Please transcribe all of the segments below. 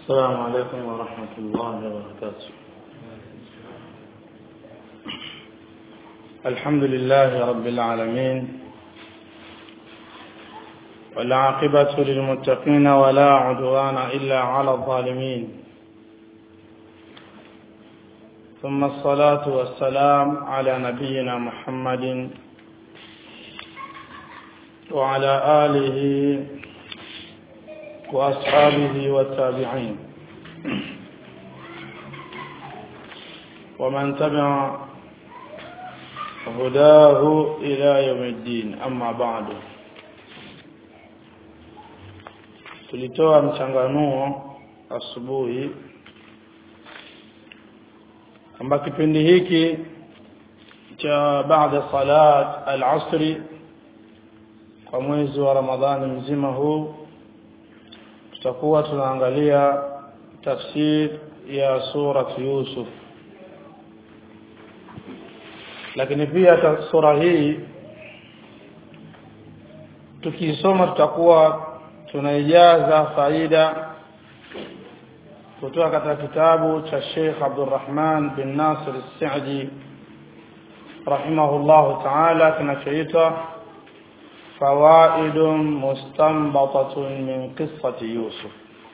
السلام عليكم ورحمة الله وبركاته الحمد لله رب العالمين والعاقبة للمتقين ولا عدوان إلا على الظالمين ثم الصلاة والسلام على نبينا محمد وعلى آله وأصحابه والتابعين ومن تبع هداه إلى يوم الدين أما بعد tulitoa mchanganuo asubuhi kwamba kipindi hiki cha baada salat al-asri kwa mwezi wa Ramadhani mzima huu tutakuwa tunaangalia tafsir ya surat Yusuf lakini pia sura hii tukisoma tutakuwa tunaijaza faida kutoka katika kitabu cha Sheikh Abdurrahman bin Nasir As-Sa'di rahimahullah ta'ala kinachoitwa فوائد مستنبطة من قصة يوسف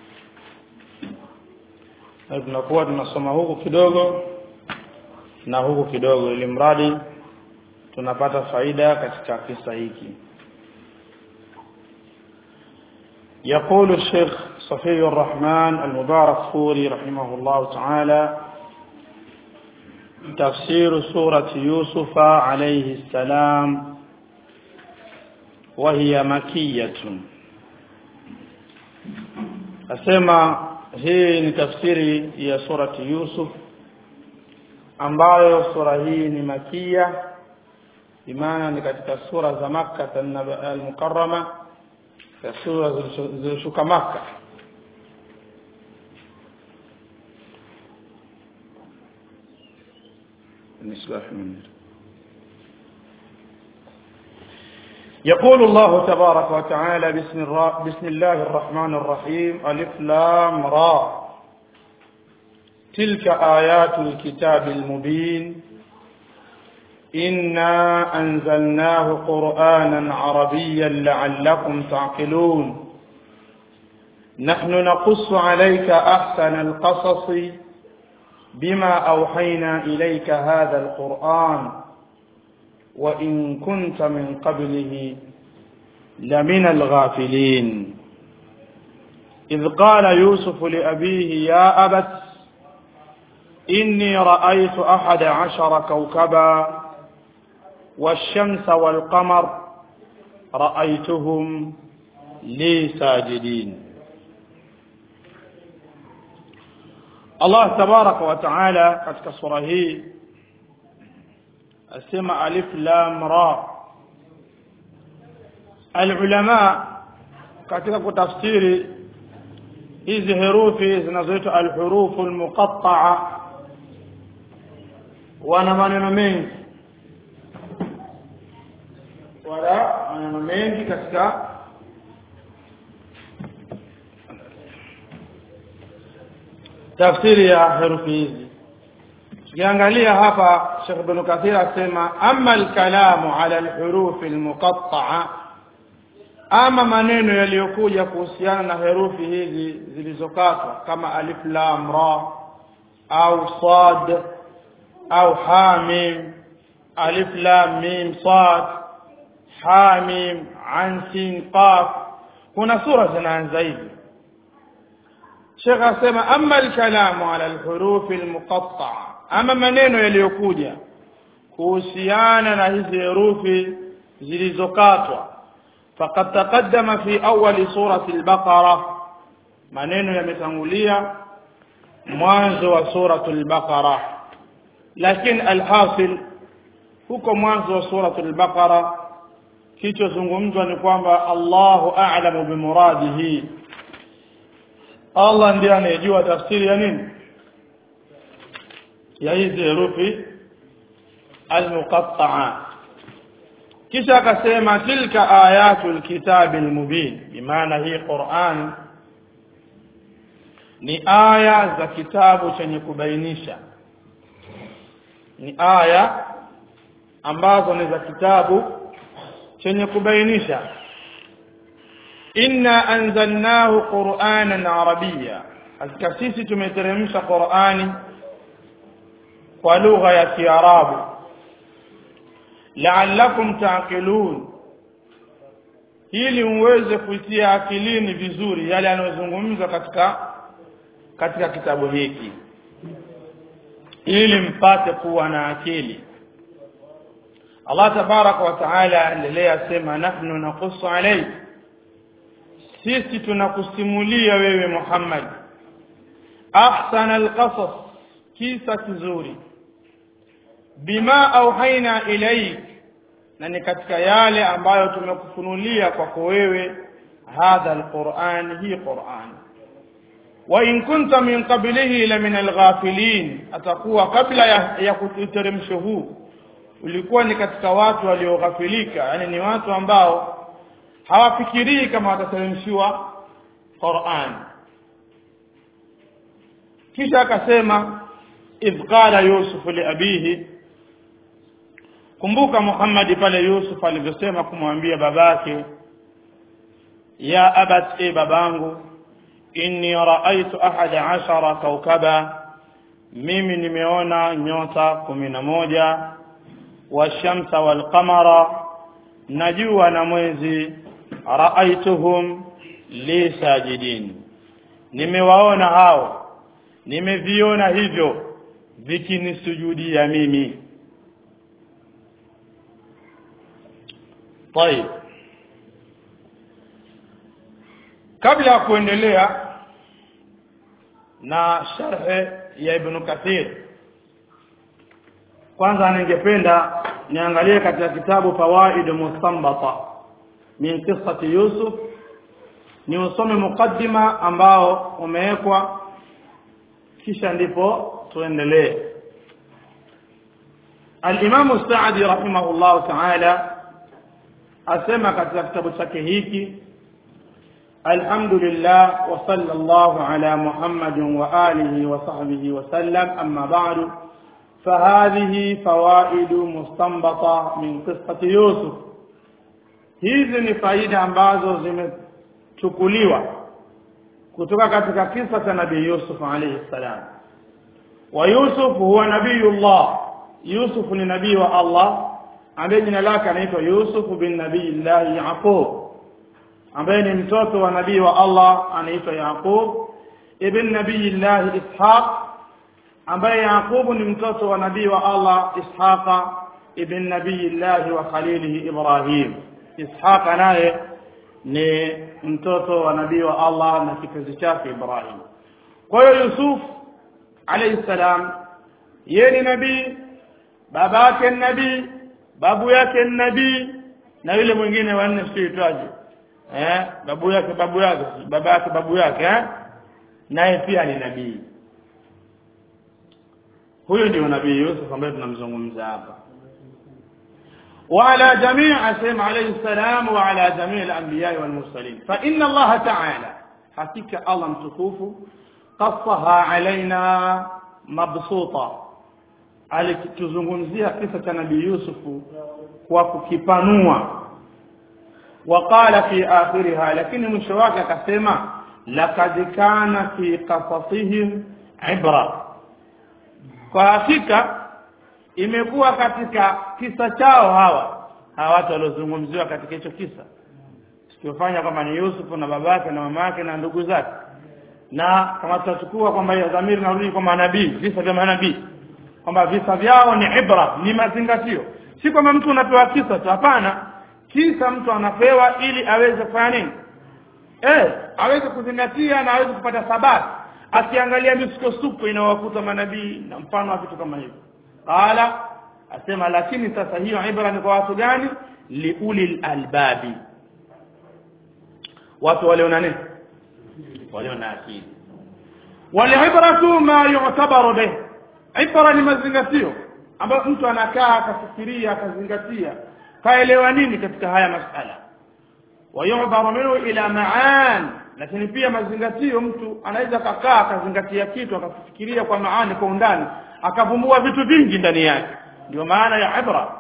tunakuwa tunasoma huku kidogo na huku kidogo ili mradi tunapata faida katika kisa hiki يقول الشيخ صفي الرحمن المبارك فوري رحمه الله تعالى تفسير سورة يوسف عليه السلام وهي مكية asema hii ni tafsiri ya surati Yusuf ambayo sura hii ni makia imana ni katika sura za Makka al-Mukarrama ya sura zilizoshuka Makka misbah munir يقول الله تبارك وتعالى بسم, الر... بسم الله الرحمن الرحيم ألف لام را تلك آيات الكتاب المبين إنا أنزلناه قرآنا عربيا لعلكم تعقلون نحن نقص عليك أحسن القصص بما أوحينا إليك هذا القرآن وإن كنت من قبله لمن الغافلين إذ قال يوسف لأبيه يا أبت إني رأيت أحد عشر كوكبا والشمس والقمر رأيتهم لي ساجدين الله تبارك وتعالى katika sura hii asema alif lam ra alulama katika kutafsiri hizi herufi zinazoitwa alhurufu almuqatta'a wana maneno mengi wala maneno mengi katika tafsiri ya herufi hizi tukiangalia hapa Sheikh Ibn Kathir asema amma al-kalamu ala al-huruf al-muqatta'a ama maneno yaliyokuja kuhusiana na herufi hizi zilizokatwa kama alif lam ra au sad au hamim alif lam mim sad hamim an sin qaf kuna sura zinaanza hivi Sheikh asema amma al-kalamu ala al-huruf al-muqatta'a ama maneno yaliyokuja kuhusiana na hizi herufi zilizokatwa faqad taqaddama fi awwal surati al-baqara maneno yametangulia mwanzo wa suratu al-baqara lakini alhasil huko mwanzo wa suratu al-baqara kichozungumzwa ni kwamba Allahu a'lamu bimuradihi Allah ndiye anayejua tafsiri ya nini ya hizi herufi almuqatta'a kisha akasema tilka ayatul kitabil mubin bimaana hii Qur'an ni aya za kitabu chenye kubainisha ni aya ambazo ni za kitabu chenye kubainisha inna anzalnahu qur'anan arabiyya hakika sisi tumeteremsha qur'ani kwa lugha ya kiarabu la'allakum ta'qilun ili muweze kuitia akilini vizuri yale yanayozungumzwa katika katika kitabu hiki ili mpate kuwa na akili Allah tabaraka wa taala endelea sema nahnu naqussu alayk sisi tunakusimulia wewe Muhammad ahsana alqasas kisa kizuri bima auhaina ilaik na ni katika yale ambayo tumekufunulia kwako wewe hadha alquran hii quran wa in kunta min qablihi la min alghafilin atakuwa kabla ya, ya kuteremsho huu ulikuwa ni katika watu walioghafilika yani ni watu ambao hawafikirii kama watateremshiwa Qur'an kisha akasema idh qala yusuf li abihi kumbuka Muhammad pale Yusuf alivyosema kumwambia babake ya abat e babangu inni raaitu ahada ashara kaukaba mimi nimeona nyota kumi na moja washamsa walqamara na jua na mwezi raaituhum li sajidin nimewaona hao nimeviona hivyo vikinisujudia mimi طيب kabla ya kuendelea na sharhe ya ibn kathir kwanza ningependa niangalie katika kitabu fawaid mustanbata min qissati yusuf ni usome mukaddima ambao umewekwa kisha ndipo tuendelee al-Imam Sa'di rahimahullah ta'ala asema katika kitabu chake hiki alhamdulillah wa sallallahu ala muhammadin wa alihi wa sahbihi wa sallam amma ba'du فهذه فوائد مستنبطة من قصة يوسف hizi ni faida ambazo zimechukuliwa kutoka katika kisa cha nabii Yusuf alayhi salam wa Yusuf huwa nabiyullah Yusuf ni nabii wa Allah ambaye jina lake anaitwa Yusuf bin Nabiillah Yaqub ambaye ni mtoto wa nabii wa Allah anaitwa Yaqub ibn Nabiillah Ishaq ambaye Yaqub ni mtoto wa nabii wa Allah Ishaqa ibn Nabiillah wa khalilihi Ibrahim Ishaq naye ni mtoto wa nabii wa Allah na kipenzi chake Ibrahim kwa hiyo Yusuf alayhi salam yeye ni nabii babake nabii babu yake nabii na yule mwingine wanne siitwaje eh babu yake babu yake baba yake babu yake eh naye pia ni nabii huyo ndio nabii Yusuf ambaye tunamzungumza hapa وعلى جميع أسلم عليه السلام وعلى جميع الأنبياء والمرسلين فإن الله تعالى حقيقة الله متكوف قصها علينا مبسوطة alikituzungumzia kisa cha nabii Yusufu kwa kukipanua waqala fi akhiriha lakini mwisho wake akasema laqad kana fi qasasihim ibra kwa hakika imekuwa katika kisa chao hawa hawa watu waliozungumziwa katika hicho kisa tukiofanya kwamba ni Yusufu na babake na mamake na ndugu zake na kama tutachukua kwamba hiyo dhamiri narudi kwa manabii visa vya manabii kwamba visa vyao ni ibra ni mazingatio si kwamba mtu unapewa kisa tu hapana kisa mtu anapewa ili aweze kufanya nini eh aweze kuzingatia na aweze kupata sababu akiangalia misukosuko inawakuta manabii na mfano wa vitu kama hivyo qala asema lakini sasa hiyo ibra ni kwa watu gani liulil albabi watu waliona nini waliona akili walibratu ma yu'tabaru bih ibra ni mazingatio ambayo mtu anakaa akafikiria akazingatia kaelewa nini katika haya masala wayubaru minhu ila maan lakini pia mazingatio mtu anaweza kakaa akazingatia kitu akafikiria kwa maani kwa undani akavumbua vitu vingi ndani yake ndio maana ya ibra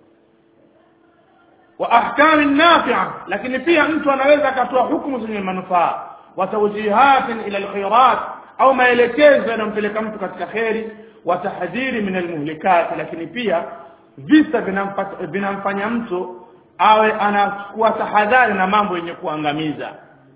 wa ahkami nafi'a lakini pia mtu anaweza akatoa hukumu zenye manufaa wa tawjihatin ila alkhairat au maelekezo yanayompeleka mtu katika kheri wa tahdhiri min almuhlikat lakini pia visa vinamfanya mtu awe anakuwa tahadhari na mambo yenye kuangamiza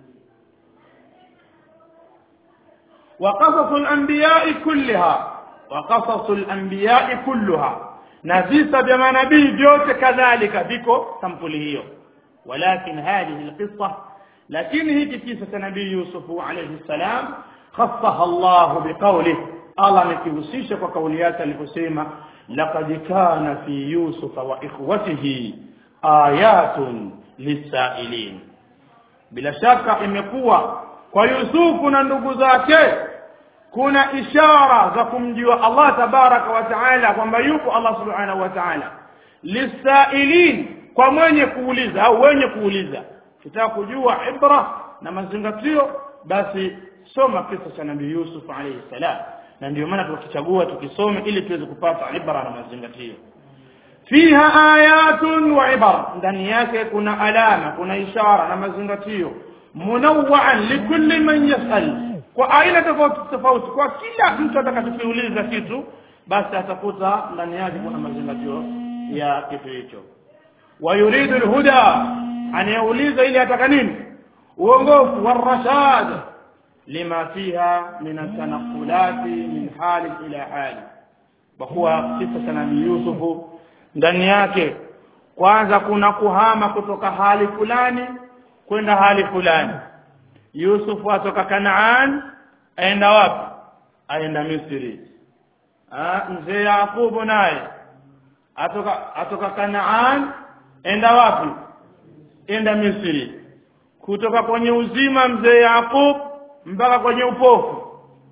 wa qasasul anbiya'i kullaha wa qasasul anbiya'i kulluha na visa vya manabii vyote kadhalika viko sampuli hiyo walakin hadhihi alqissa lakini hiki kisa cha nabii Yusuf alayhi salam khassaha Allah biqawlihi Allah amekihusisha kwa kauli yake aliposema laqad kana fi yusufa wa ikhwatihi ayatun lisailin bila shaka imekuwa kwa Yusufu na ndugu zake kuna ishara za kumjua Allah tabaraka wa taala kwamba yupo Allah subhanahu wa taala lisailin kwa mwenye kuuliza au wenye kuuliza kitaka kujua ibra na mazingatio basi soma kisa cha nabii Yusuf alayhi salam na ndio maana tukichagua tukisome ili tuweze kupata ibra na mazingatio fiha ayatun wa ibar ndani yake kuna alama kuna ishara na mazingatio munawwa'an likulli man yas'al kwa aina tofauti tofauti kwa kila mtu atakachokiuliza kitu basi atakuta ndani yake kuna mazingatio ya kitu hicho wa yuridu alhuda anayeuliza ili ataka nini uongofu warashad lima fiha min atanaqulati min hali ila hali kwa kuwa kisa cha nabii Yusufu ndani yake kwanza kuna kuhama kutoka hali fulani kwenda hali fulani Yusuf atoka Kanaan aenda wapi aenda Misri ah mzee Yakubu naye atoka atoka Kanaan enda wapi enda Misri kutoka kwenye uzima mzee Yakub mpaka kwenye upofu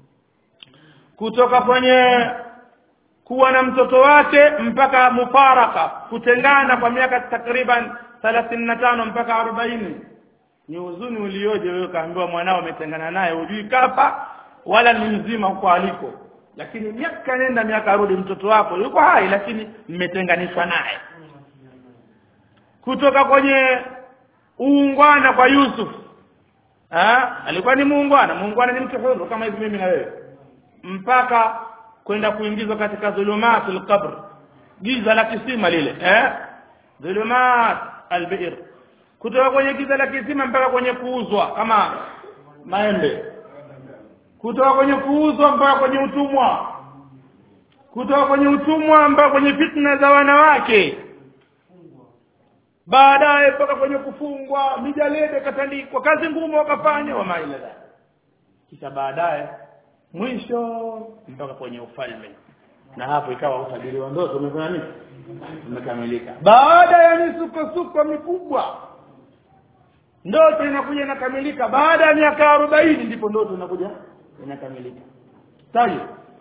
kutoka kwenye kuwa na mtoto wake mpaka mufaraka kutengana kwa miaka takriban 35 mpaka 40 ni huzuni ulioje wewe kaambiwa mwanao umetengana naye hujui kafa wala ni mzima huko aliko lakini miaka nenda miaka rudi mtoto wako yuko hai lakini mmetenganishwa naye kutoka kwenye uungwana kwa Yusuf ha? alikuwa ni muungwana muungwana ni mtu huru kama hivi mimi na wewe mpaka kwenda kuingizwa katika dhulumatul qabr giza la kisima lile eh dhulumat albi'r kutoka kwenye giza la kisima mpaka kwenye kuuzwa kama maembe kutoka kwenye kuuzwa mpaka kwenye utumwa kutoka kwenye utumwa mpaka kwenye fitna za wanawake baadaye mpaka kwenye kufungwa mijalede katandikwa kazi ngumu wakafanya wa maila kisha baadaye mwisho mpaka kwenye ufalme na hapo ikawa utabiri wa ndoto umefanya nini umekamilika baada ya misukosuko mikubwa ndoto inakuja inakamilika baada ya miaka arobaini ndipo ndoto inakuja inakamilika tayo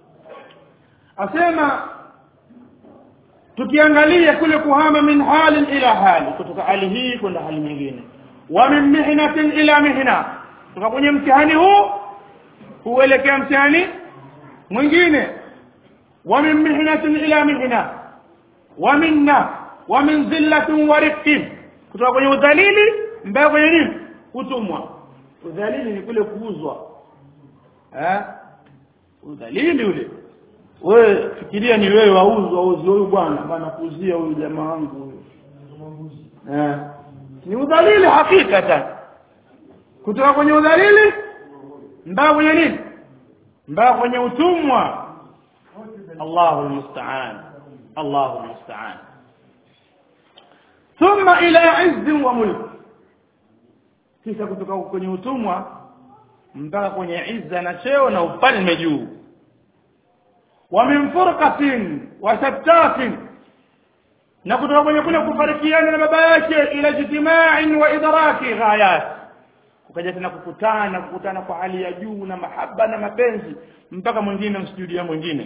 asema tukiangalia kule kuhama min halin ila hali kutoka hali hii kwenda hali nyingine wa min mihnatin ila mihna kutoka kwenye mtihani huu huelekea mtihani mwingine wa min mihnatin ila mihna wa minna wa min zillatin wa rifqin kutoka kwenye udhalili mpaka kwenye nini utumwa udhalili ni kule kuuzwa eh udhalili ule wewe fikiria ni wewe wauzwa wauzi huyu bwana bwana kuuzia huyu jamaa wangu huyu eh ni udhalili hakikatan kutoka kwenye udhalili mpaka kwenye nini mpaka kwenye utumwa Allahu musta'an Allahu musta'an thumma ila izz wa mulk kisha kutoka kwenye utumwa mpaka kwenye izza na cheo na ufalme juu wa min furqatin wa shattatin na kutoka kwenye kule kufarikiana na baba yake ila ijtima'in wa idraki ghayat ukaja tena kukutana kukutana kwa hali ya juu na mahaba na mapenzi mpaka mwingine msujudia mwingine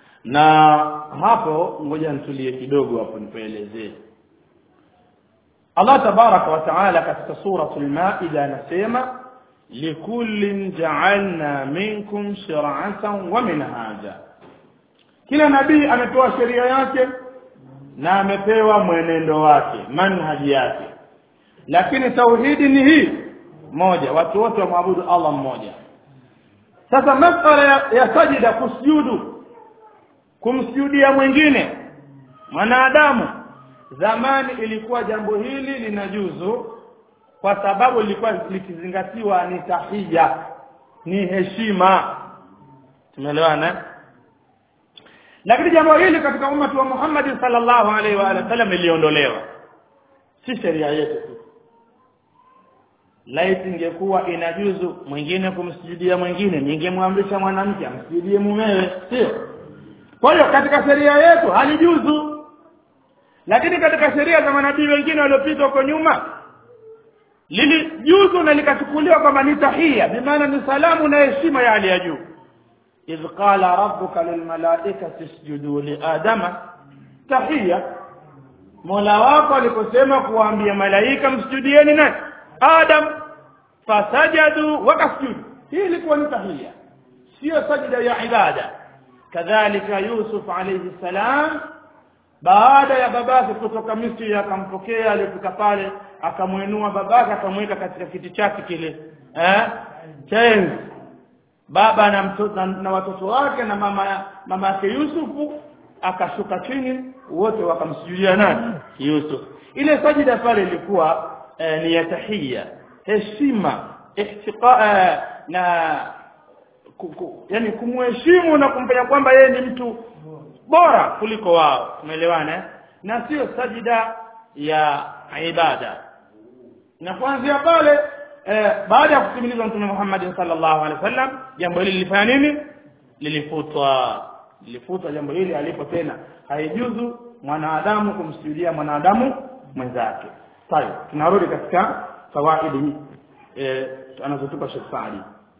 na hapo ngoja nitulie kidogo hapo nipoelezee Allah tabaraka wa taala katika suratul Maida anasema likullin ja'alna minkum shir'atan wa minhaja kila nabii amepewa sheria yake na amepewa mwenendo wake manhaji yake lakini tauhidi ni hii moja watu wote wamwabudu Allah mmoja sasa masala ya, ya sajida kusujudu kumsujudia mwingine mwanadamu zamani ilikuwa jambo hili linajuzu kwa sababu lilikuwa likizingatiwa ni tahija ni heshima tumeelewana lakini jambo hili katika umati wa Muhammad sallallahu alaihi wa sallam liliondolewa si sheria yetu tu laiti ingekuwa inajuzu mwingine kumsujudia mwingine ningemwamrisha mwanamke amsujudie mumewe sio kwa hiyo katika sheria yetu halijuzu lakini katika sheria za manabii wengine waliopita huko nyuma lilijuzu na likachukuliwa kwamba ni tahia bimaana ni salamu na heshima ya hali ya juu idh qala rabbuka lilmalaikati isjudu liadama tahia mola wako aliposema kuwaambia malaika msujudieni nani adam fasajadu wakasjudu hii ilikuwa ni tahia sio sajda ya ibada kadhalika yusuf alayhi salam baada ya babake kutoka Misri akampokea alifika pale akamwinua babake akamweka katika kiti chake kile eh chains baba na, mtoto, na, na watoto wake na mama mama yake Yusufu akashuka chini wote wakamsujudia nani Yusuf ile sajida pale ilikuwa eh, ni ya tahia heshima ihtiqa eh, na kuku, yani kumheshimu na kumfanya kwamba yeye ni mtu bora kuliko wao umeelewana na sio sajida ya ibada na kuanzia pale eh, baada ya kutimilizwa mtume Muhammad sallallahu alaihi wasallam jambo hili lilifanya nini lilifutwa lilifutwa jambo hili alipo tena haijuzu mwanadamu kumsujudia mwanadamu mwenzake sawa tunarudi katika fawaidi eh, anazotupa Sheikh Saadi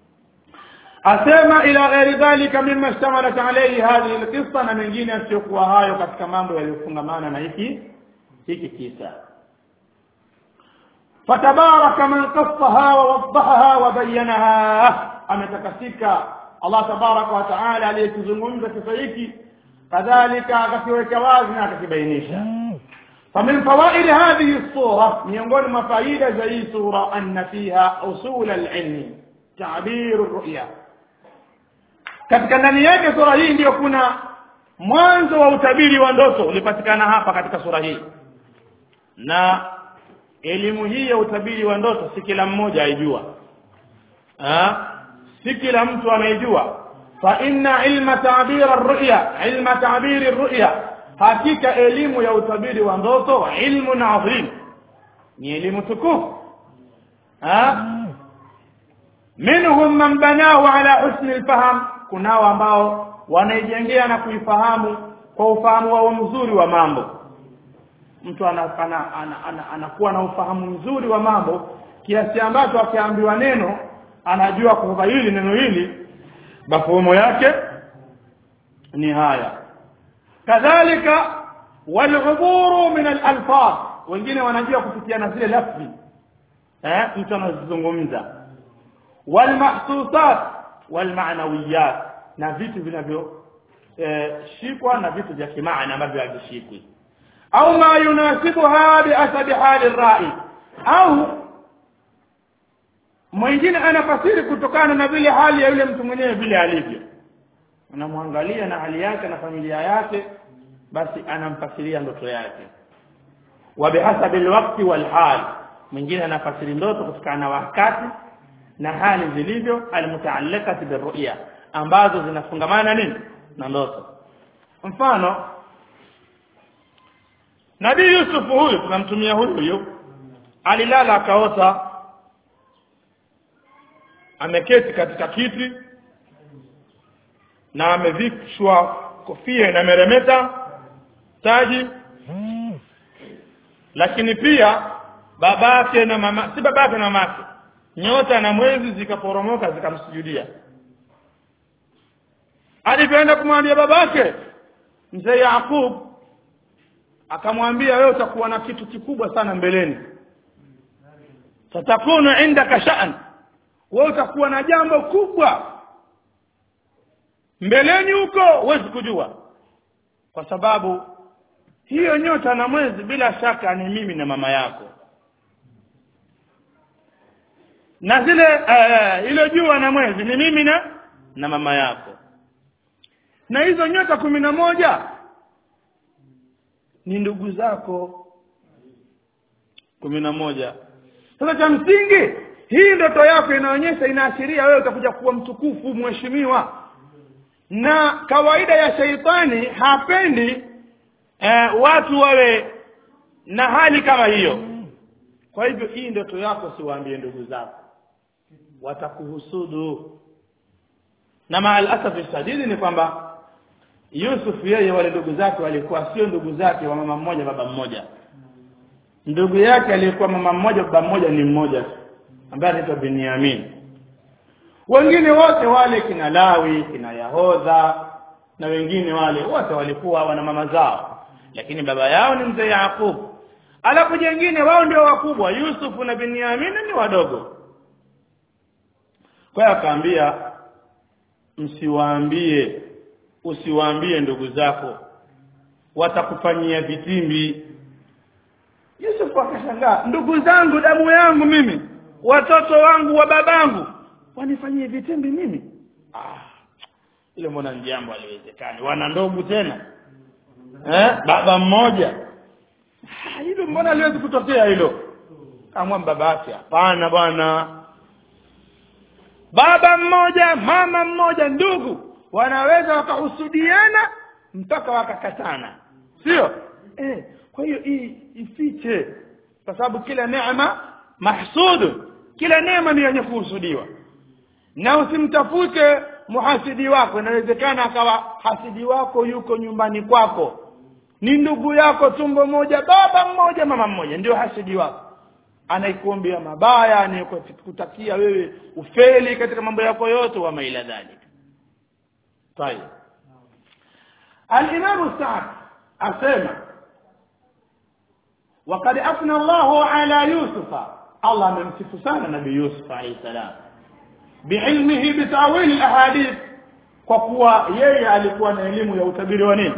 asema ila ghairi dhalika mimma ishtamalat alayhi hadhihi alqissa na mengine yasiyokuwa hayo katika mambo yaliyofungamana na hiki hiki kisa fatabaraka man qassaha wa waddahaha wa bayyanaha ametakasika Allah tabaraka wa taala aliyekizungumza kisa hiki kadhalika akakiweka wazi na akakibainisha فمن فوائد هذه الصورة miongoni mwa faida za hii sura anna fiha usul al-ilm ta'bir ar-ru'ya katika ndani yake sura hii ndiyo kuna mwanzo wa utabiri wa ndoto ulipatikana hapa katika sura hii na elimu hii ya utabiri wa ndoto si kila mmoja aijua si kila mtu anaijua fa inna ilma ta'bir ar-ru'ya ilma ta'bir ar-ru'ya hakika elimu ya utabiri wa ndoto ilmu adhim ni elimu tukufu minhum man banahu ala husni alfaham kunao ambao wanaijengea na kuifahamu kwa ufahamu wao mzuri wa mambo mtu anakuwa ana, ana, ana, ana na ufahamu mzuri wa mambo kiasi ambacho akiambiwa neno anajua kwamba hili neno hili mafumo yake ni haya kadhalika waluburu min alalfaz wengine wanajua kupitiana zile lafzi eh mtu anazungumza walmahsusat walmaanawiyat na vitu vinavyo eh, shikwa na vitu vya kimaana ambavyo havishikwi au ma yunasibuha biasabi hali rai au mwingine anafasiri kutokana na vile hali ya yule mtu mwenyewe vile alivyo unamwangalia na hali yake na familia yake basi anamfasiria ndoto yake wa bihasabi alwaqti walhal mwingine anafasiri ndoto kutokana na wakati na hali zilivyo almutaallaqati birru'ya ambazo zinafungamana nini na ndoto mfano Nabii Yusuf huyu tunamtumia huyu huyu alilala akaota ameketi katika kiti na amevishwa kofia inameremeta taji lakini pia babake na mama si babake na mamake nyota na mwezi zikaporomoka zikamsujudia alivyoenda kumwambia babake mzee Yakub akamwambia wewe utakuwa na kitu kikubwa sana mbeleni tatakunu indaka sha'n wewe utakuwa na jambo kubwa mbeleni huko huwezi kujua kwa sababu hiyo nyota na mwezi bila shaka ni mimi na mama yako na zile uh, ile jua na mwezi ni mimi na na mama yako na hizo nyota kumi na moja ni ndugu zako kumi na moja sasa cha msingi hii ndoto yako inaonyesha inaashiria wewe utakuja kuwa mtukufu mheshimiwa na kawaida ya sheitani hapendi eh, watu wawe na hali kama hiyo kwa hivyo hii ndoto yako siwaambie ndugu zako watakuhusudu na maalasafi shadidi ni kwamba Yusuf yeye wale ndugu zake walikuwa sio ndugu zake wa mama mmoja baba mmoja ndugu yake aliyekuwa mama mmoja baba mmoja ni mmoja tu ambaye anaitwa Binyamin wengine wote wale kina Lawi kina Yahodha na wengine wale wote walikuwa wana mama zao lakini baba yao ni mzee Yakub alafu jengine wao ndio wakubwa Yusuf na Binyamin ni wadogo kwa hiyo akaambia msiwaambie usiwaambie ndugu zako watakufanyia vitimbi Yusuf akashangaa ndugu zangu damu yangu mimi watoto wangu wa babangu wanifanyie vitimbi mimi ah ile mbona ni jambo haliwezekani wana ndugu tena eh baba mmoja ah, hilo mbona haliwezi kutokea hilo kamwa baba yake hapana bwana baba mmoja mama mmoja ndugu wanaweza wakahusudiana mpaka wakakatana sio eh kwa hiyo hii ifiche kwa sababu kila neema mahsudu kila neema ni yenye kuhusudiwa na usimtafute muhasidi wako inawezekana akawa hasidi wako yuko nyumbani kwako ni ndugu yako tumbo moja baba mmoja mama mmoja ndio hasidi wako anaikuombea mabaya anayekutakia wewe ufeli katika mambo yako yote wa maila dhalika طيب الإمام السعد أسمع وقد أثنى الله على يوسف الله من سفسان نبي يوسف عليه السلام بعلمه بتأويل الأحاديث kwa kuwa yeye alikuwa na elimu ya utabiri wa nini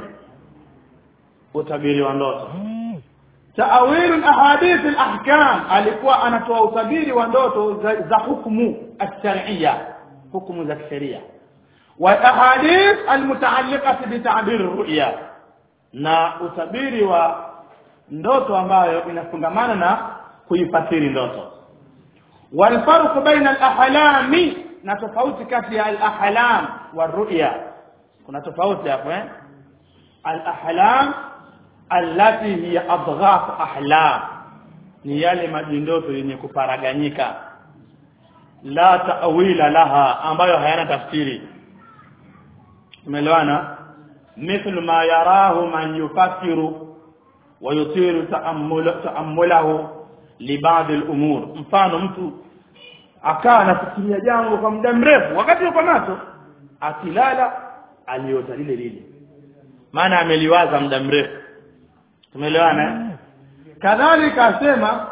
utabiri wa ndoto taawil alahadith alahkam alikuwa anatoa utabiri wa ndoto za, za hukumu ash-shar'iyya hukumu za kisheria والاحاديث المتعلقه بتعبير الرؤيا na utabiri wa ndoto ambayo inafungamana na kuifasiri ndoto والفرق بين الاحلام na tofauti kati ya al-ahlam wa ru'ya kuna tofauti hapo eh al-ahlam allati hiya adghaf ahlam ni yale majindoto yenye kuparaganyika la ta'wila laha ambayo hayana tafsiri umeelewana mithlu ma yarahu man yufakiru wa yutiru ta'ammulahu li ba'd al-umur mfano mtu akaa anafikiria jambo kwa muda mrefu wakati yuko macho akilala aliota lile lile maana ameliwaza muda mrefu tumeelewana kadhalika asema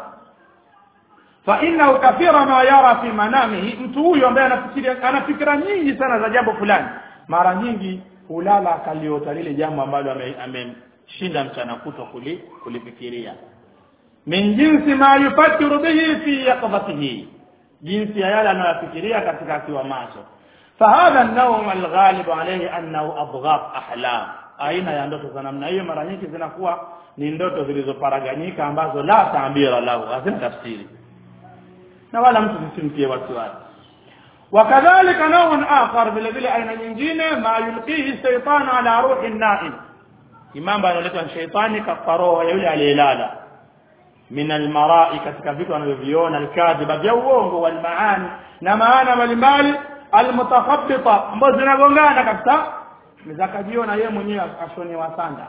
fa innahu kathira ma yara fi manamihi mtu huyo ambaye anafikiria ana fikra nyingi sana za jambo fulani mara nyingi hulala akaliota lile jambo ambalo amemshinda ame mchana kutwa kuli, kulifikiria min jinsi ma yufakiru bihi fi yaqdhatihi jinsi ya yale anayofikiria katika akiwa macho fahadha an-nawm al-ghalib alayhi annahu adghaf ahlam aina ya ndoto za namna hiyo mara nyingi zinakuwa ni ndoto zilizoparaganyika ambazo la taabira lahu hazina tafsiri na wala mtu msimtie wasiwasi wakadhalika nawun akhar vile vile aina nyingine ma yulqihi shaytanu ala ruhi naim imamba analetwa shaytani katika roho ya yule aliyelala min almarai katika vitu anavyoviona alkadhiba vya uongo walmaani na maana mbalimbali almutakhabbita ambazo zinagongana kabisa zakajiona yeye mwenyewe ashonewa sanda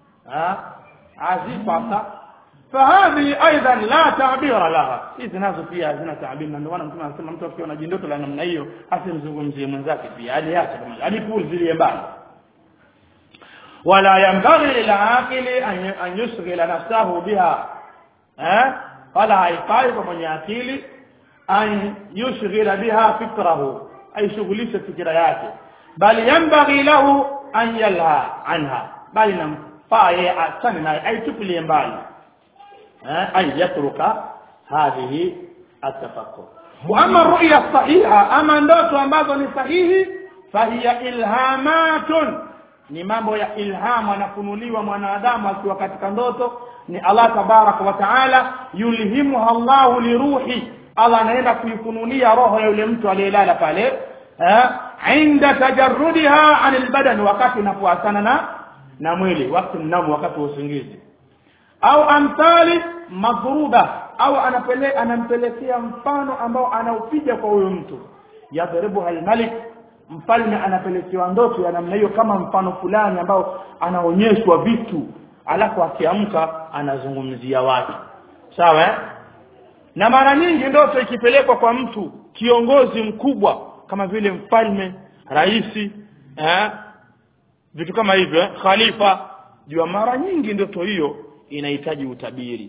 azipata فهذه ايضا لا تعبير لها hizi nazo pia hazina taabiri na ndio maana mtume anasema mtu akiona jindoto la namna hiyo asimzungumzie mwenzake pia aliacha kama alipuuzilie mbali wala yanbaghi lilaqili an an yushghila nafsahu biha eh wala haifai kwa mwenye akili an yushghila biha fikrahu aishughulishe fikira yake bali yanbaghi lahu an yalha anha bali namfaa yeye achane naye aitupilie mbali eh ay yatruka hadhihi atafakkur wa ama ru'ya sahiha ama ndoto ambazo ni sahihi fahiya ilhamatun ni mambo ya ilhamu anafunuliwa mwanadamu akiwa katika ndoto ni Allah tabaraka wa taala yulhimuha Allahu liruhi Allah anaenda kuifunulia roho ya yule mtu aliyelala pale eh inda tajarrudiha anil badan wakati inapoasana na na mwili wakati mnamu wakati wa usingizi au amthali madhruba au anapele anampelekea mfano ambao anaupiga kwa huyo mtu yadhribu almalik mfalme anapelekewa ndoto ya namna hiyo kama mfano fulani ambao anaonyeshwa vitu alafu akiamka anazungumzia watu sawa eh? na mara nyingi ndoto ikipelekwa kwa mtu kiongozi mkubwa kama vile mfalme raisi eh? vitu kama hivyo eh? khalifa jua mara nyingi ndoto hiyo inahitaji utabiri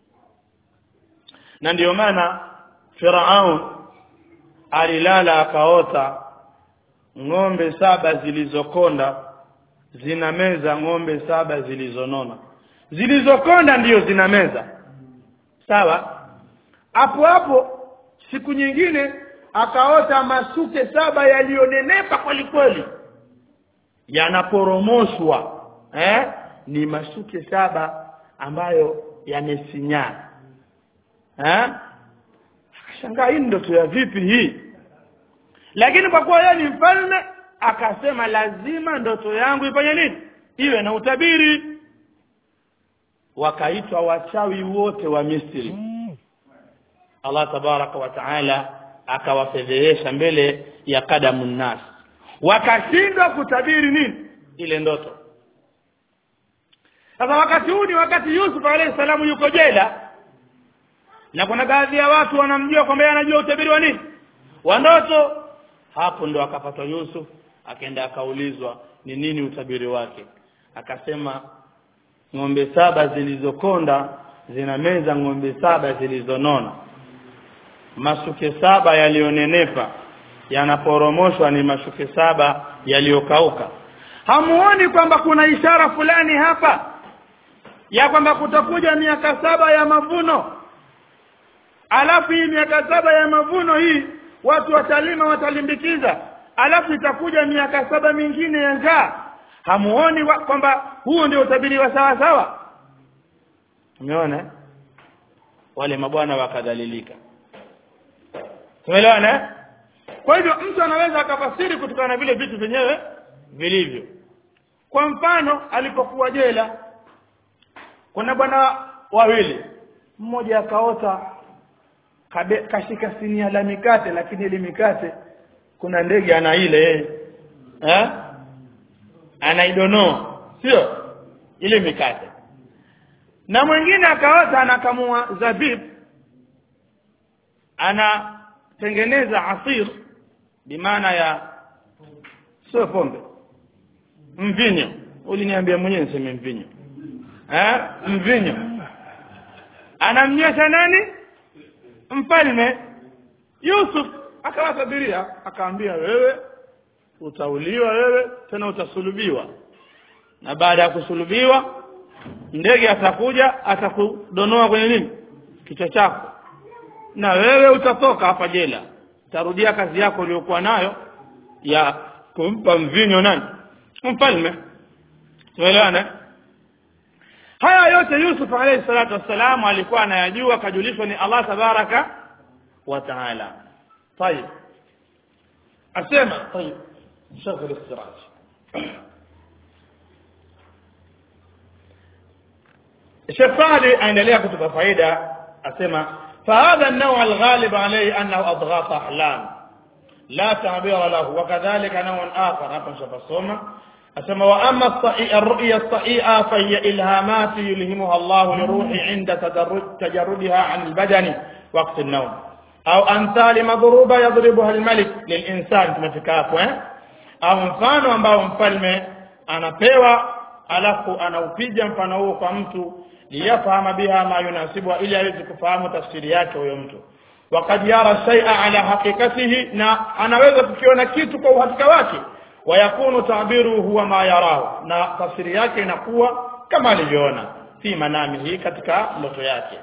na ndiyo maana Firaun alilala akaota ng'ombe saba zilizokonda zinameza ng'ombe saba zilizonona zilizokonda ndiyo zinameza sawa hapo hapo siku nyingine akaota masuke saba yaliyonenepa kweli kweli yanaporomoshwa eh ni masuke saba ambayo yamesinyaa eh akashangaa hii ndoto ya vipi hii lakini kwa kuwa yeye ni mfalme akasema lazima ndoto yangu ifanye nini iwe na utabiri wakaitwa wachawi wote wa Misri Allah tabaraka wa taala akawafedhehesha mbele ya kadamu nas wakashindwa kutabiri nini ile ndoto sasa wakati huu ni wakati Yusuf alayhi salamu yuko jela na kuna baadhi ya watu wanamjua kwamba yeye anajua utabiri wa nini wa ndoto hapo ndo akapatwa Yusuf akaenda akaulizwa ni nini utabiri wake akasema ng'ombe saba zilizokonda zinameza ng'ombe saba zilizonona mashuke saba yaliyonenepa yanaporomoshwa ni mashuke saba yaliyokauka hamuoni kwamba kuna ishara fulani hapa ya kwamba kutakuja miaka saba ya mavuno alafu hii miaka saba ya mavuno hii watu watalima watalimbikiza alafu itakuja miaka saba mingine ya njaa hamuoni kwamba huo ndio utabiri wa sawa sawa umeona wale mabwana wakadhalilika tumeelewana kwa hivyo mtu anaweza akafasiri kutokana na vile vitu vyenyewe vilivyo kwa mfano alipokuwa jela kuna bwana wawili mmoja akaota kabe, kashika sinia la mikate lakini ile mikate kuna ndege ana ile yeye eh anaidonoa sio ile mikate na mwingine akaota anakamua zabib anatengeneza asir bimaana ya sio pombe mvinyo uliniambia mwenyewe niseme mvinyo eh mvinyo anamnywesha nani mfalme Yusuf akawatabiria akaambia wewe utauliwa wewe tena utasulubiwa na baada ya kusulubiwa ndege atakuja atakudonoa kwenye nini kichwa chako na wewe utatoka hapa jela utarudia kazi yako uliyokuwa nayo ya kumpa mvinyo nani mfalme tuelewane haya yote Yusuf alayhi salatu wassalam alikuwa anayajua kajulishwa ni Allah tabaraka wa taala طيب asema طيب شغل السراج الشيخ صالح aendelea kutupa faida asema فهذا النوع الغالب عليه انه اضغاث احلام لا تعبير له وكذلك نوع اخر hapa nishapasoma asema wa amma الرؤيا الصحيحه فهي الهامات يلهمها الله لروحي عند تجردها عن البدن وقت النوم au amthali madhuruba yadhribuha almalik lilinsan tumefika hapo eh au mfano ambao mfalme anapewa alafu anaupiga mfano huo kwa mtu liyafahama biha ma yunasibu ili aweze kufahamu tafsiri yake huyo mtu wakad yara shay'a ala haqiqatihi na anaweza kukiona kitu kwa uhakika wake wayakunu tabiru huwa ma yarahu na tafsiri yake inakuwa kama alivyoona fi manamihi katika ndoto yake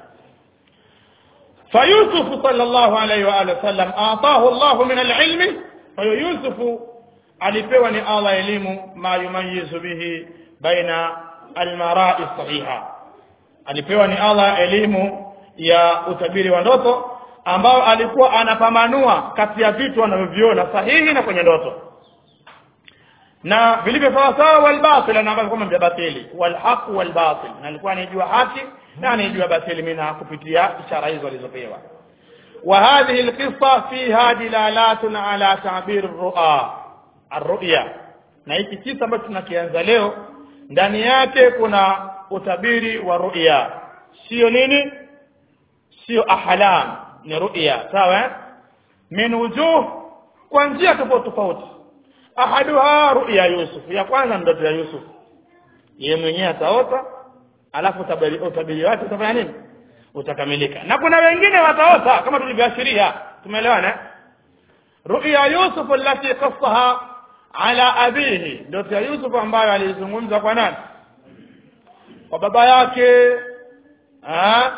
فيوسف صلى الله عليه وآله وسلم أعطاه الله من العلم فيوسف alipewa ni Allah elimu ma yumayizu bihi baina almarai sahiha alipewa ni Allah elimu ya utabiri wa ndoto ambao alikuwa anapambanua kati ya vitu anavyoviona sahihi na kwenye ndoto na vilivyo sawa sawa wal batil na ambavyo kama batili wal haq wal batil na alikuwa anijua haki na anijua batili mina kupitia ishara hizo alizopewa wa hadhihi alqissa fiha dilalatun ala ta'bir ar-ru'a ar-ru'ya na hiki kisa ambacho tunakianza leo ndani yake kuna utabiri wa ru'ya sio nini sio ahlam ni ru'ya sawa min wujuh kwa njia tofauti tofauti ahaduha ru'ya yusuf ya kwanza ndoto ya yusuf yeye mwenyewe ataota alafu utabiri, utabiri wake utafanya nini utakamilika na kuna wengine wataota kama tulivyoashiria tumeelewana ru'ya yusuf allati qassaha ala abihi ndoto ya yusuf ambayo alizungumza kwa nani kwa baba yake ah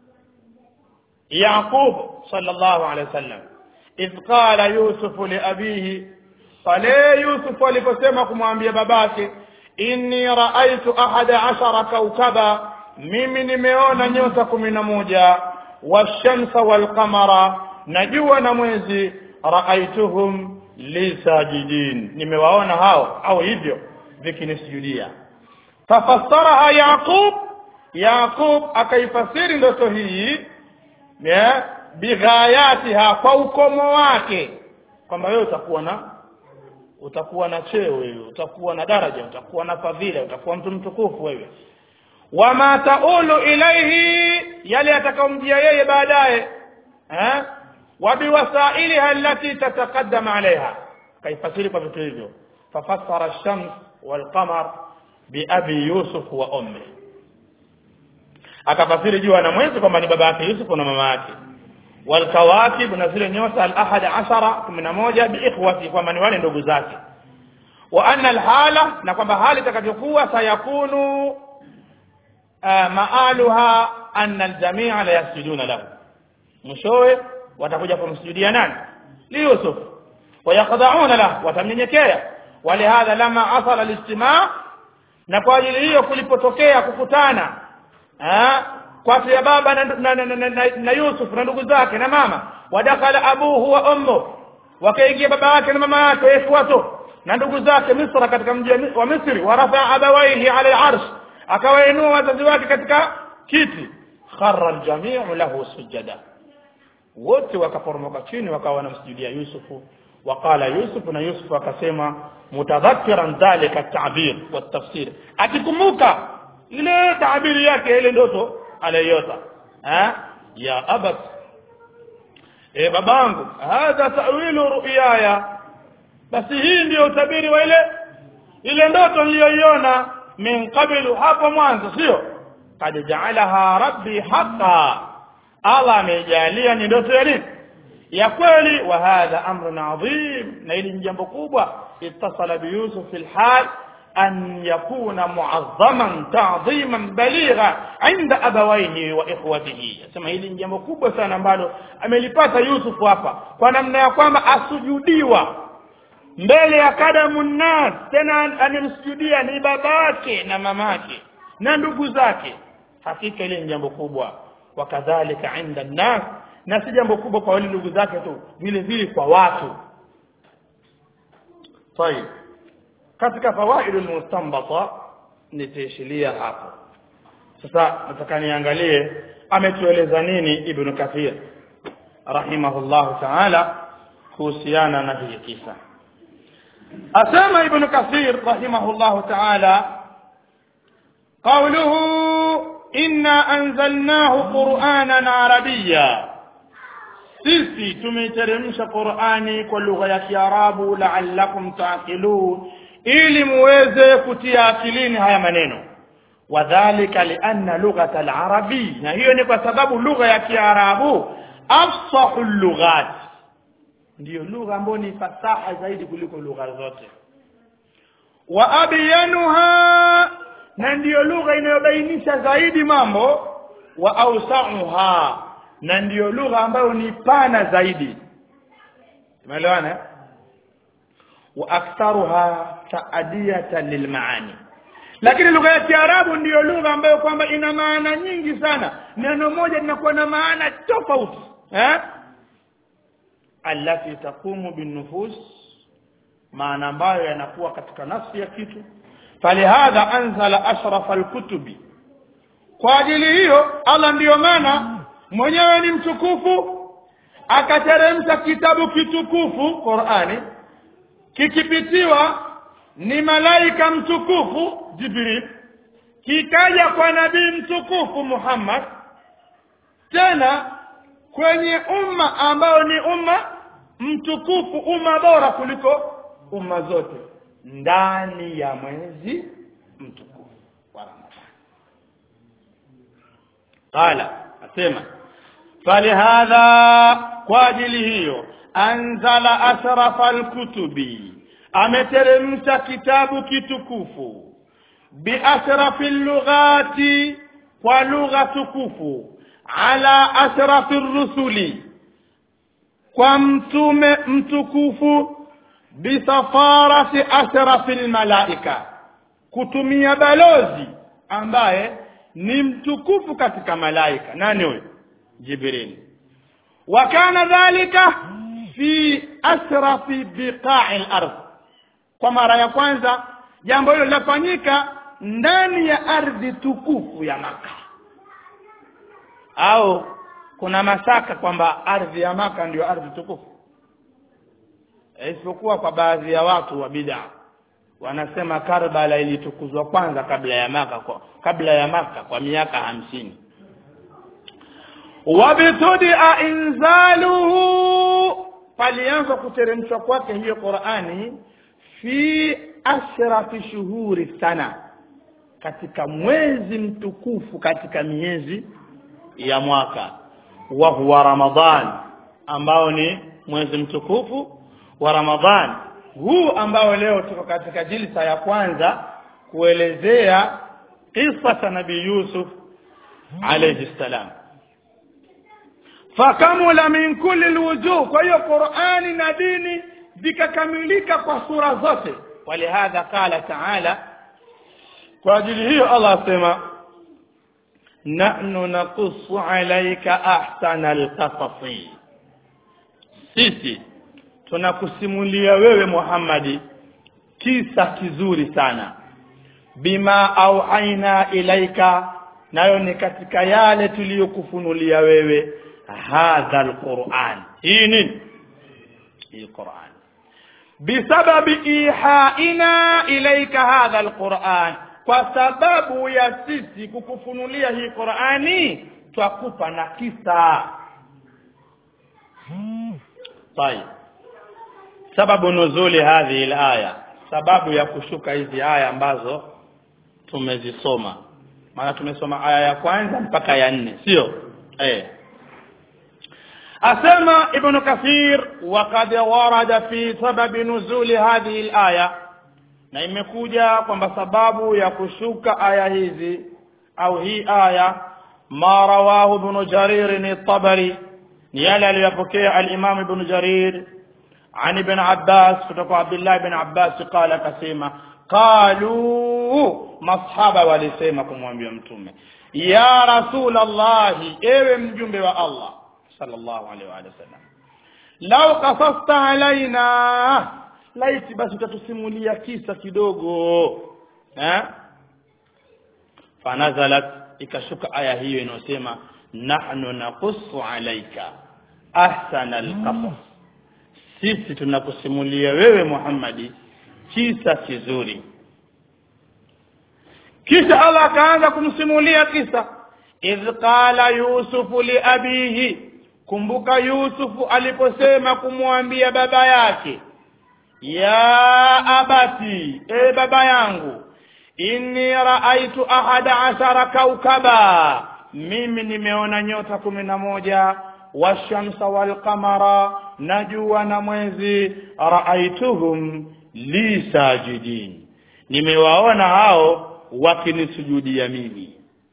yaqub sallallahu alayhi wasallam idh qala yusuf li abihi pale yusuf aliposema kumwambia babake inni raaitu ahada ashara kaukaba mimi nimeona nyota kumi na moja washamsa walqamara na jua na mwezi raaituhum lisajidin nimewaona hao au hivyo vikinisujudia fafassaraha yaqub yaqub akaifasiri ndoto hii bighayatiha kwa ukomo wake kwamba wewe utakuwa na utakuwa na cheo wewe utakuwa na daraja utakuwa na fadhila utakuwa mtu mtukufu wewe wama taulu ilaihi yale atakaomjia yeye baadaye eh wa biwasailiha allati tataqaddam alaiha kaifasiri kwa vitu hivyo fafassara ash-shams wal-qamar bi abi yusuf wa ummi akafasiri jua na mwezi kwamba ni baba yake Yusuf na mama yake والكواكب na zile nyota al-ahad ashara 11 biikhwati kwamba ni wale ndugu zake wa anna al-hala na kwamba hali itakavyokuwa sayakunu maaluha anna al-jami'a la yasjuduna lahu mwishowe watakuja kumsujudia nani li Yusuf wayakhda'una lahu watamnyenyekea walihadha lama asala al-ijtima' na kwa ajili hiyo kulipotokea kukutana kati ya baba na, na, na, na, na, na Yusuf na ndugu zake na mama wadakhala abuhu wa ummu wakaingia baba yake na mama yake ikhwatu na ndugu zake Misra katika mji wa Misri warafa abawaihi ala al-arsh akawainua wazazi wake katika kiti kharra al-jami'u lahu sujada wote wakaporomoka chini wakawa wanamsujudia Yusufu وقال يوسف na Yusuf akasema mutadhakkiran dhalika at-ta'bir wa at-tafsir akikumbuka ile tabiri yake ile ndoto aliyota eh ya abat e babangu hadha ta'wilu ru'yaya basi hii ndio utabiri wa ile ile ndoto niliyoiona min qablu hapo mwanzo sio kad ja'alaha rabbi haqa Allah amejalia ni ndoto ya nini ya kweli wa hadha amrun adhim na hili ni jambo kubwa ittasala bi yusuf fil hal أن يكون معظما تعظيما بليغا عند أبويه وإخوته sema hili ni jambo kubwa sana ambalo amelipata Yusuf hapa kwa namna ya kwamba asujudiwa mbele ya kadamu nas tena anemsujudia ni babake na mamake na ndugu zake hakika ile ni jambo kubwa wakadhalika inda nas na si jambo kubwa kwa wale ndugu zake tu vile vile kwa watu طيب katika fawaidul mustanbata nitaishilia hapo sasa nataka niangalie ametueleza nini ibn kathir rahimahullahu ta'ala kuhusiana na hii kisa asema ibn kathir rahimahullahu ta'ala قوله إنا أنزلناه قرآنا عربيا sisi tumeiteremsha Qur'ani kwa lugha ya Kiarabu la'allakum ta'qilun ili muweze kutia akilini haya maneno wadhalika lianna lughata alarabi na hiyo ni kwa sababu lugha ya kiarabu afsahu lughat ndiyo lugha ambayo ni fasaha zaidi kuliko lugha zote wa abyanuha na ndiyo lugha inayobainisha zaidi mambo wa ausauha na ndiyo lugha ambayo ni pana zaidi umeelewana wa aktharuha taadiyatan lilmaani lakini lugha ya kiarabu ndiyo lugha ambayo kwamba ina maana nyingi sana neno moja linakuwa na maana tofauti eh allati taqumu binnufus maana ambayo yanakuwa katika nafsi ya kitu falihadha anzala ashrafa alkutubi kwa ajili hiyo Allah ndiyo maana mwenyewe ni mtukufu akateremsha kitabu kitukufu Qur'ani kikipitiwa ni malaika mtukufu Jibril kikaja kwa nabii mtukufu Muhammad tena kwenye umma ambao ni umma mtukufu umma bora kuliko umma zote ndani ya mwezi mtukufu wa Ramadhani qala asema falihadha kwa ajili hiyo anzala ashrafa alkutubi ameteremsha kitabu kitukufu biashrafi lughati kwa lugha tukufu ala ashrafi rusuli kwa mtume mtukufu bisafarati ashrafi lmalaika kutumia balozi ambaye ni mtukufu katika malaika nani huyo jibril wa kana dhalika fi ashrafi biqa'i al-ardh kwa mara ya kwanza jambo hilo linafanyika ndani ya ardhi tukufu ya maka au kuna mashaka kwamba ardhi ya maka ndiyo ardhi tukufu isipokuwa kwa baadhi ya watu wa bid'a wanasema Karbala ilitukuzwa kwanza kabla ya maka kwa, kabla ya maka kwa miaka hamsini wabtudia inzaluhu palianza kuteremshwa kwake hiyo Qur'ani fi ashrafi shuhuri sana katika mwezi mtukufu katika miezi ya mwaka wa huwa ramadhan ambao ni mwezi mtukufu wa ramadhan huu ambao leo tuko katika jilsa ya kwanza kuelezea kisa cha nabii yusuf alayhi salam fakamula min kulli alwujuh kwa hiyo qurani na dini vikakamilika kwa sura zote walihadha qala taala kwa ajili hiyo allah asema nahnu naqussu alayka ahsana alqasasi sisi tunakusimulia wewe Muhammadi kisa kizuri sana bima auhaina ilaika nayo ni katika yale tuliyokufunulia wewe hadha alquran hii nini hii quran bisababi ihaina ilaika hadha alquran kwa sababu ya sisi kukufunulia hii qurani twakupa na kisa طيب sababu nuzuli hadhihi alaya sababu ya kushuka hizi aya ambazo tumezisoma maana tumesoma aya ya kwanza mpaka ya nne sio eh asema ibn kathir waqad warada fi sababi nuzuli hadhihi alaya na imekuja kwamba sababu ya kushuka aya hizi au hii aya ma rawahu ibn jarir at-tabari ni yale aliyopokea al-imam ibn jarir عن ابن عباس kutoka عبد الله بن عباس قال akasema qalu masahaba walisema kumwambia mtume ya rasul allah ewe mjumbe wa allah sallallahu alaihi wa sallam law qasasta alaina laiti basi utatusimulia kisa kidogo eh fanazalat ikashuka aya hiyo inayosema nahnu naqussu alayka ahsana alqasas sisi tunakusimulia wewe Muhammadi kisa kizuri kisha Allah akaanza kumsimulia kisa idh qala yusufu li abihi kumbuka yusufu aliposema kumwambia baba yake ya abati e baba yangu inni raaitu ahada ashara kaukaba mimi nimeona nyota kumi na moja washamsa walqamara na jua na mwezi raaituhum li sajidin nimewaona hao wakinisujudia mimi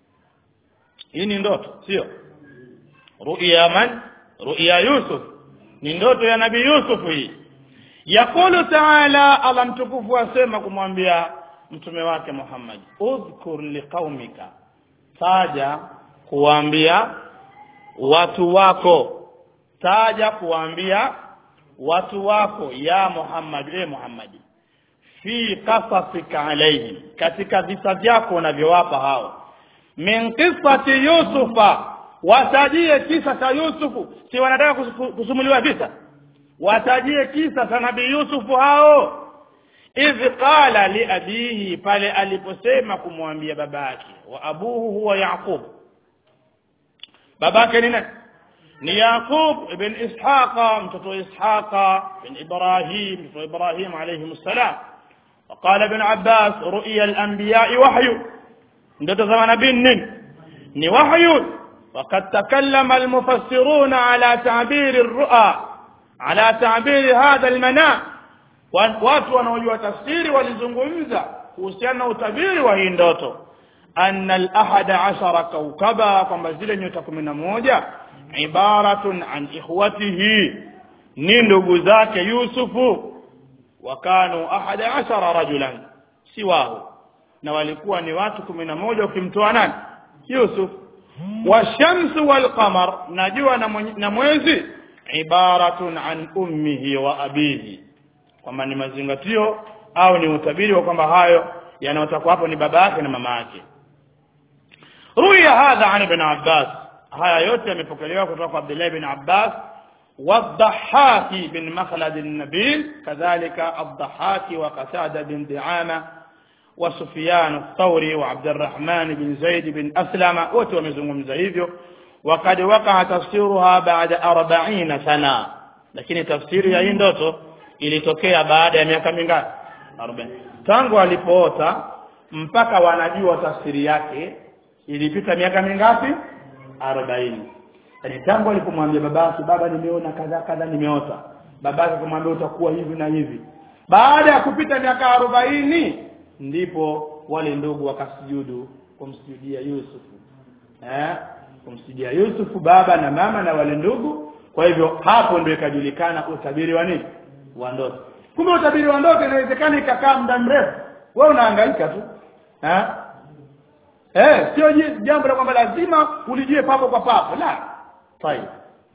hii ni ndoto sio ru'ya man ru'ya yusuf ni ndoto ya nabii yusuf hii yaqulu taala allah mtukufu asema kumwambia mtume wake muhammad udhkur liqaumika taja kuwaambia watu wako taja kuwaambia watu wako ya muhammad e muhammadi fi qasasika alaihim katika visa vyako unavyowapa hao min qissati yusufa watajie kisa cha yusufu si wanataka kusumuliwa visa watajie kisa cha nabii yusufu hao idh qala liabihi pale aliposema kumwambia babake wa abuhu huwa yaqub babake ni nani ni yaqub ibn ishaqa mtoto wa ishaqa ibn ibrahim mtoto wa ibrahim alayhi salam وقال ابن عباس رؤيا الانبياء وحي ndoto za manabii nini ni wahyu وقد تكلم المفسرون على تعبير الرؤى على تعبير هذا المنام watu wanaojua tafsiri walizungumza kuhusiana na utabiri wa hii ndoto anna al-ahada ashara kaukaba kwamba zile nyota kumi na moja ibaratun an ikhwatihi ni ndugu zake yusufu wakanu ahada ashara rajulan siwahu na walikuwa ni watu kumi na moja ukimtoa nani yusuf washamsu walqamar na jua na mwezi ibaratun an ummihi wa abihi kwamba ni mazingatio au ni utabiri wa kwamba hayo yanayotakwa hapo ni baba yake na mama yake ruya hadha an ibn abbas haya yote yamepokelewa kutoka kwa abdullah ibn abbas والضحاك بن مخلد النبيل كذلك الضحاك وقتادة بن دعامة وسفيان الثوري وعبد الرحمن بن زيد بن أسلم وتومزهم زيديو وقد وقع تفسيرها بعد أربعين سنة لكن تفسير ya hii ndoto ilitokea baada ya miaka mingapi 40 tangu alipoota mpaka wanajua tafsiri yake ilipita miaka mingapi 40 yani tangu alipomwambia babake baba nimeona kadha kadha nimeota babake kumwambia utakuwa hivi na hivi baada ya kupita miaka arobaini ndipo wale ndugu wakasujudu kumsujudia Yusufu eh kumsujudia Yusufu baba na mama na wale ndugu kwa hivyo hapo ndio ikajulikana utabiri wa nini wa ndoto kumbe utabiri wa ndoto inawezekana ikakaa muda mrefu wewe unahangaika tu eh eh sio jambo la kwamba lazima ulijue papo kwa papo la طيب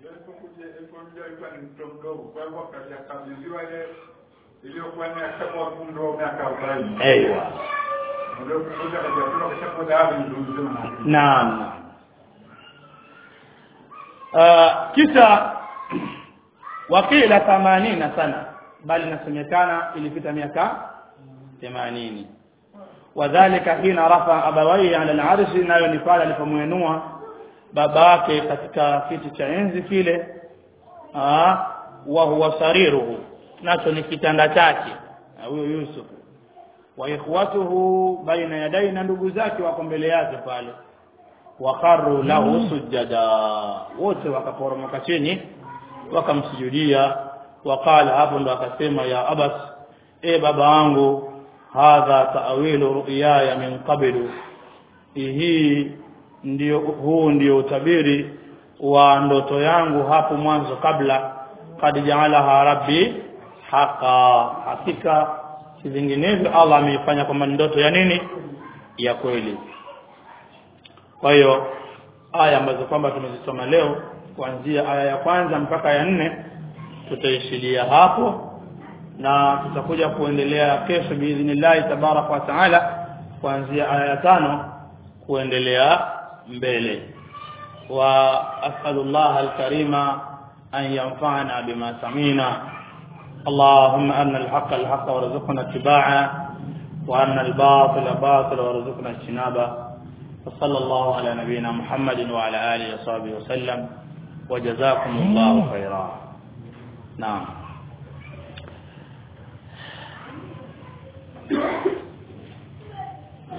ايوه naam uh, kisha wakila 80 sana bali nasemekana ilipita miaka 80 wadhālika hina rafa abawayhi 'ala al-'arshi nayo ni pale alipomwenua babake katika kiti cha enzi kile ah wa huwa sariruhu nacho ni kitanda chake huyo Yusuf wa ikhwatuhu baina yadai na ndugu zake wako mbele yake pale waqarru lahu sujada wote wakaporomoka chini wakamsujudia waqala hapo ndo akasema ya abas e baba wangu hadha ta'wilu ru'yaya min qablu hii ndio huu ndio utabiri wa ndoto yangu hapo mwanzo kabla kad jaalaha rabbi haqa hakika si vinginevyo Allah ameifanya kwamba ndoto ya nini ya kweli kwa hiyo aya ambazo kwamba tumezisoma leo kuanzia aya ya kwanza mpaka ya nne tutaishilia hapo na tutakuja kuendelea kesho biidhnillahi tabaraka wa taala kuanzia aya ya tano kuendelea mbele wa as'alullah alkarima an yanfa'ana bima samina اللهم أن الحق الحق وارزقنا اتباعه وأن الباطل باطل وارزقنا اجتنابه وصلى الله على نبينا محمد وعلى آله وصحبه وسلم وجزاكم الله خيرا نعم